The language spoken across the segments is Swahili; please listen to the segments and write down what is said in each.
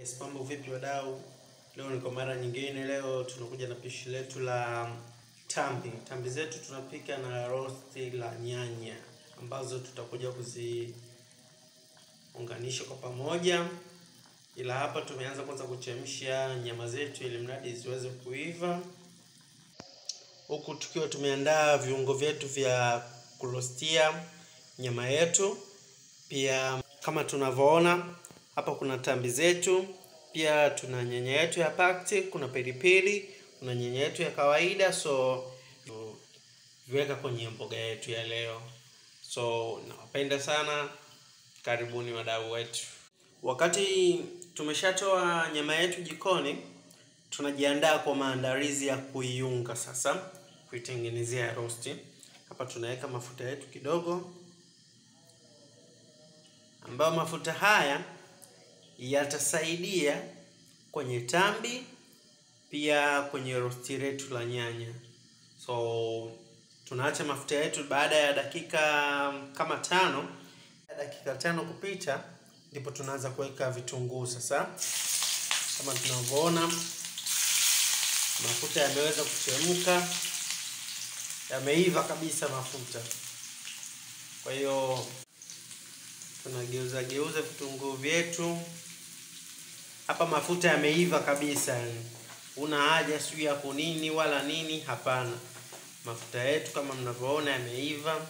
Yes, mambo vipi wadau? Leo ni kwa mara nyingine, leo tunakuja na pishi letu la tambi. Tambi zetu tunapika na rosti la nyanya ambazo tutakuja kuziunganisha kwa pamoja, ila hapa tumeanza kwanza kuchemsha nyama zetu ili mradi ziweze kuiva, huku tukiwa tumeandaa viungo vyetu vya kurostia nyama yetu. Pia kama tunavyoona hapa kuna tambi zetu, pia tuna nyanya yetu ya pakti, kuna pilipili, kuna nyanya yetu ya kawaida, so viweka kwenye mboga yetu ya leo. So nawapenda sana, karibuni wadau wetu. Wakati tumeshatoa nyama yetu jikoni, tunajiandaa kwa maandalizi ya kuiunga sasa, kuitengenezea rosti. Hapa tunaweka mafuta yetu kidogo ambayo mafuta haya yatasaidia kwenye tambi pia kwenye rosti letu la nyanya. So tunaacha mafuta yetu baada ya dakika kama tano, dakika tano kupita, ndipo tunaanza kuweka vitunguu sasa. Kama tunavyoona mafuta yameweza kuchemka, yameiva kabisa mafuta. Kwa hiyo tunageuza geuza vitunguu vyetu hapa. Mafuta yameiva kabisa, una haja sijui ya kunini wala nini, hapana. Mafuta yetu kama mnavyoona yameiva.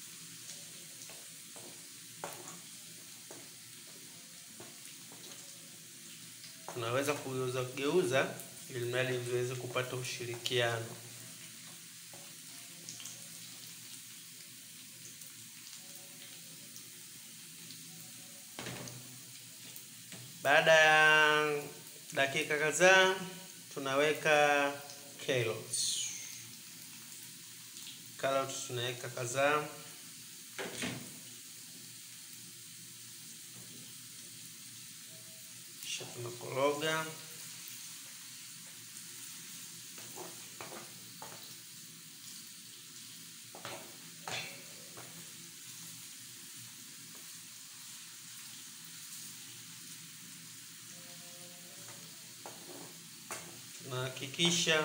Tunaweza kugeuza geuza ili mradi viweze kupata ushirikiano. Baada ya dakika kadhaa tunaweka carrots. Carrots tunaweka kadhaa. Kisha tunakoroga. Tunahakikisha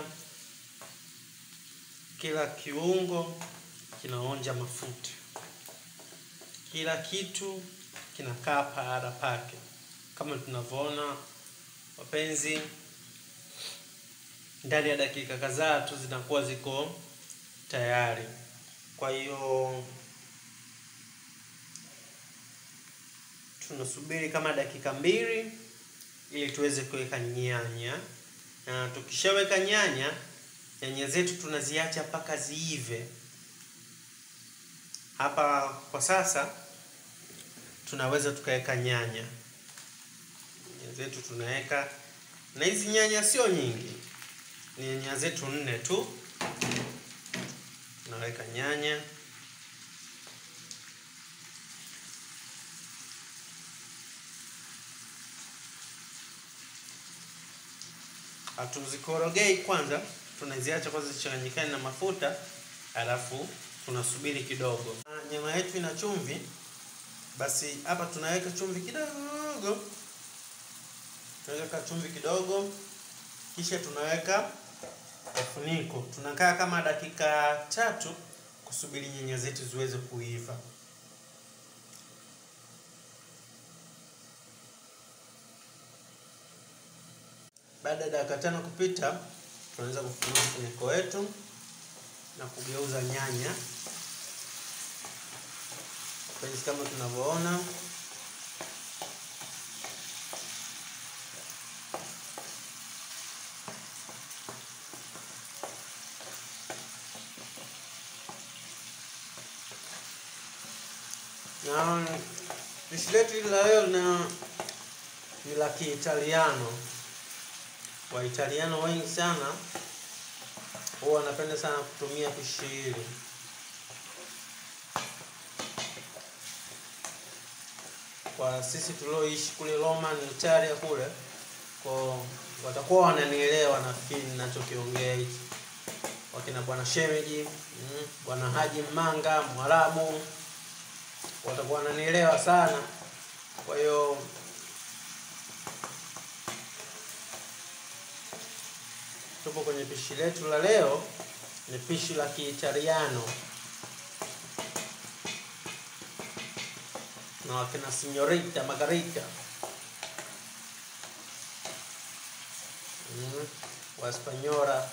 kila kiungo kinaonja mafuta, kila kitu kinakaa pahala pake. Kama tunavyoona wapenzi, ndani ya dakika kadhaa tu zinakuwa ziko tayari. Kwa hiyo tunasubiri kama dakika mbili ili tuweze kuweka nyanya na tukishaweka nyanya, nyanya zetu tunaziacha mpaka ziive. Hapa kwa sasa tunaweza tukaweka nyanya, nyanya zetu tunaweka, na hizi nyanya sio nyingi, ni nyanya zetu nne tu. Tunaweka nyanya hatuzikorogei kwanza, tunaziacha kwanza zichanganyikane na mafuta, alafu tunasubiri kidogo. Nyama yetu ina chumvi, basi hapa tunaweka chumvi kidogo, tunaweka chumvi kidogo, kisha tunaweka ufuniko. Tunakaa kama dakika tatu kusubiri nyanya zetu ziweze kuiva. Baada ya dakika tano kupita, tunaweza kufunua mfuniko wetu na kugeuza nyanya penzi, kama tunavyoona. Na pishi letu hili la leo na ni la Kiitaliano. Waitaliano wengi sana huwa wanapenda sana kutumia pishi hili. Kwa sisi tulioishi kule Roma ni Italia kule, kwa watakuwa wananielewa nafikiri ninachokiongea hiki. Wakina bwana Shemeji, mm, bwana Haji Mmanga, Mwarabu watakuwa wananielewa sana. Kwa hiyo tupo kwenye pishi letu la leo, ni pishi la Kiitaliano na wakina Signorita Margarita mm, Waspanyora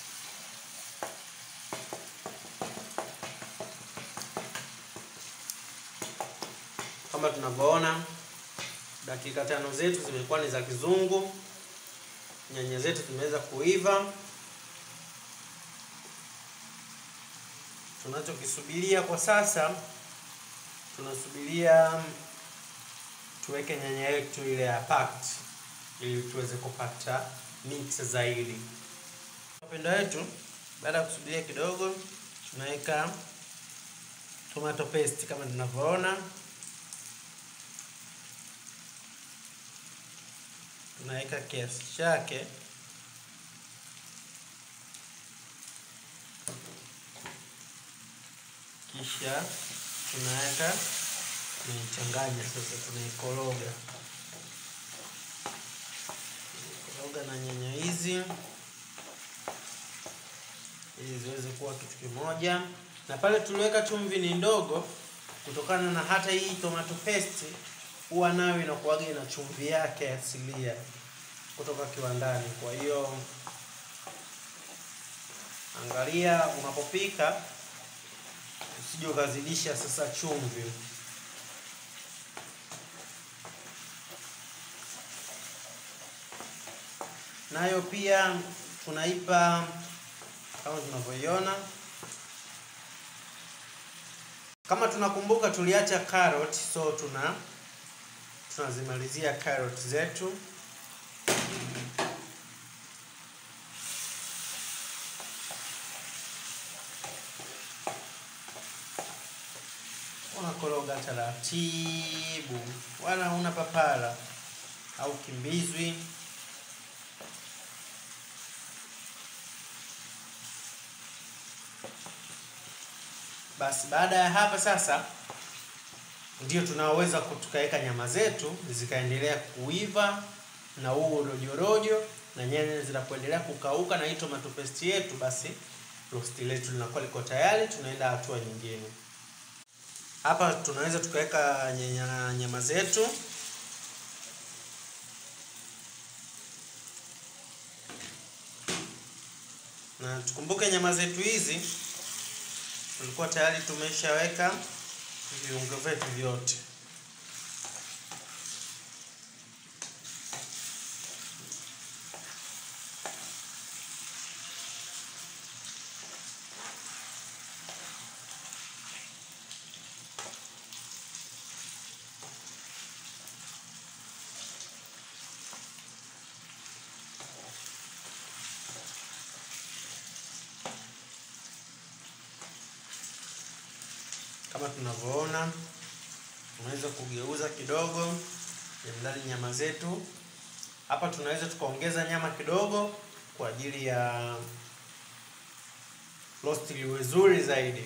kama tunavyoona dakika tano zetu zimekuwa ni za kizungu. Nyanya zetu zimeweza kuiva. Tunachokisubiria kwa sasa, tunasubiria tuweke nyanya yetu ile ya packed ili tuweze kupata mix zaidi. Wapendwa wetu, baada ya kusubiria kidogo, tunaweka tomato paste kama tunavyoona tunaweka kiasi chake, kisha tunaweka tunaichanganya. Sasa tunaikoroga koroga na nyanya hizi ili ziweze kuwa kitu kimoja, na pale tuliweka chumvi ni ndogo, kutokana na hata hii tomato paste huwa nayo inakuwaga ina chumvi yake asilia kutoka kiwandani. Kwa hiyo angalia unapopika usije ukazidisha sasa chumvi. Nayo pia tunaipa kama tunavyoiona. Kama tunakumbuka, tuliacha carrot, so tuna tunazimalizia carrot zetu. Unakoroga taratibu, wala una papara au kimbizwi. Basi baada ya hapa sasa ndio tunaoweza tukaweka nyama zetu zikaendelea kuiva na huu rojorojo na nyanya zinapoendelea kukauka na hii tomato paste yetu, basi rosti letu linakuwa liko tayari. Tunaenda hatua nyingine. Hapa tunaweza tukaweka nyanya nyama zetu na tukumbuke, nyama zetu hizi tulikuwa tayari tumeshaweka viungo vyetu vyote. Kama tunavyoona tunaweza kugeuza kidogo ndani nyama zetu. Hapa tunaweza tukaongeza nyama kidogo kwa ajili ya roast liwe zuri zaidi.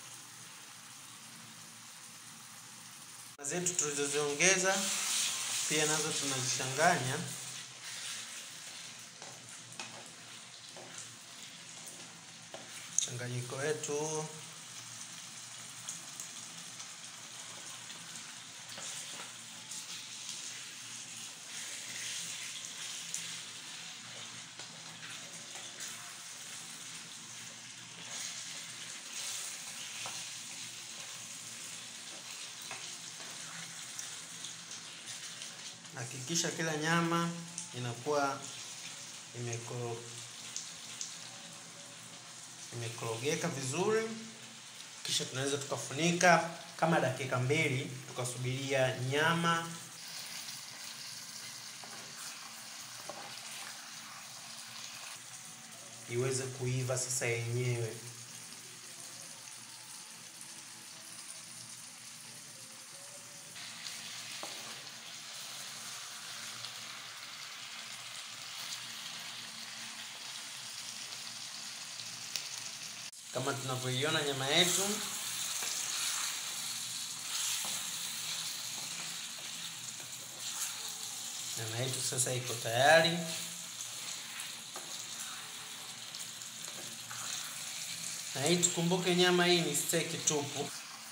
Nyama zetu tulizoziongeza pia nazo tunazichanganya mchanganyiko wetu Hakikisha kila nyama inakuwa imeko imekorogeka vizuri, kisha tunaweza tukafunika kama dakika mbili tukasubiria nyama iweze kuiva sasa yenyewe. Kama tunavyoiona nyama yetu nyama yetu sasa iko tayari. Na hii tukumbuke, nyama hii ni steki tupu.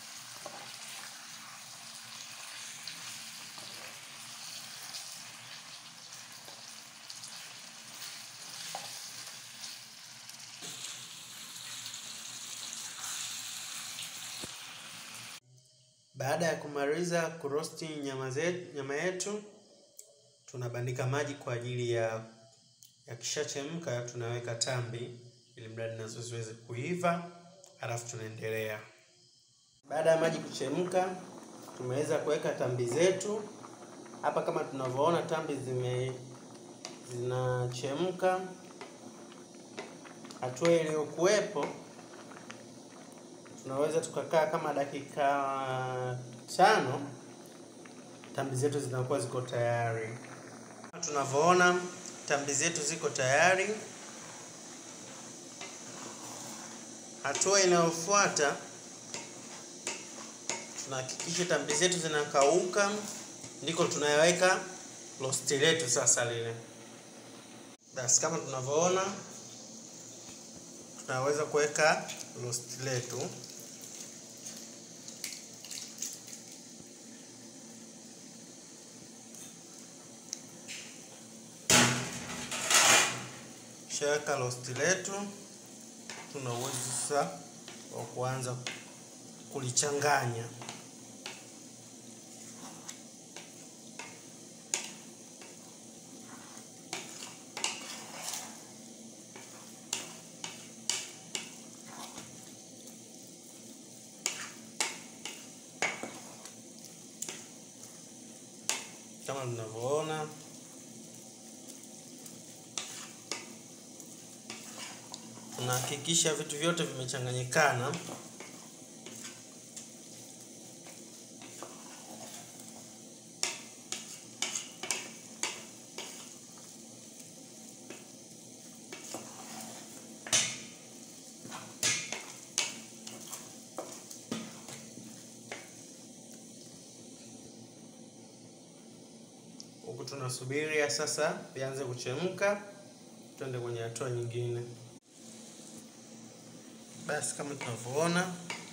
Baada ya kumaliza kurosti nyama zetu, nyama yetu tunabandika maji kwa ajili ya yakishachemka, tunaweka tambi ili mradi nazo ziweze kuiva, halafu tunaendelea. Baada ya maji kuchemka, tumeweza kuweka tambi zetu hapa. Kama tunavyoona tambi zime zinachemka. Hatua iliyokuwepo tunaweza tukakaa kama dakika tano, tambi zetu zinakuwa ziko tayari. Tunavyoona tambi zetu ziko tayari. Hatua inayofuata tunahakikisha tambi zetu zinakauka, ndiko tunayaweka rosti letu sasa lile. Basi kama tunavyoona tunaweza kuweka rosti letu shaweka rosti letu, tuna uwezo sasa wa kuanza kulichanganya. Kama tunavyoona tunahakikisha vitu vyote vimechanganyikana. Huku tunasubiria sasa vianze kuchemka, twende kwenye hatua nyingine. Basi kama tunavyoona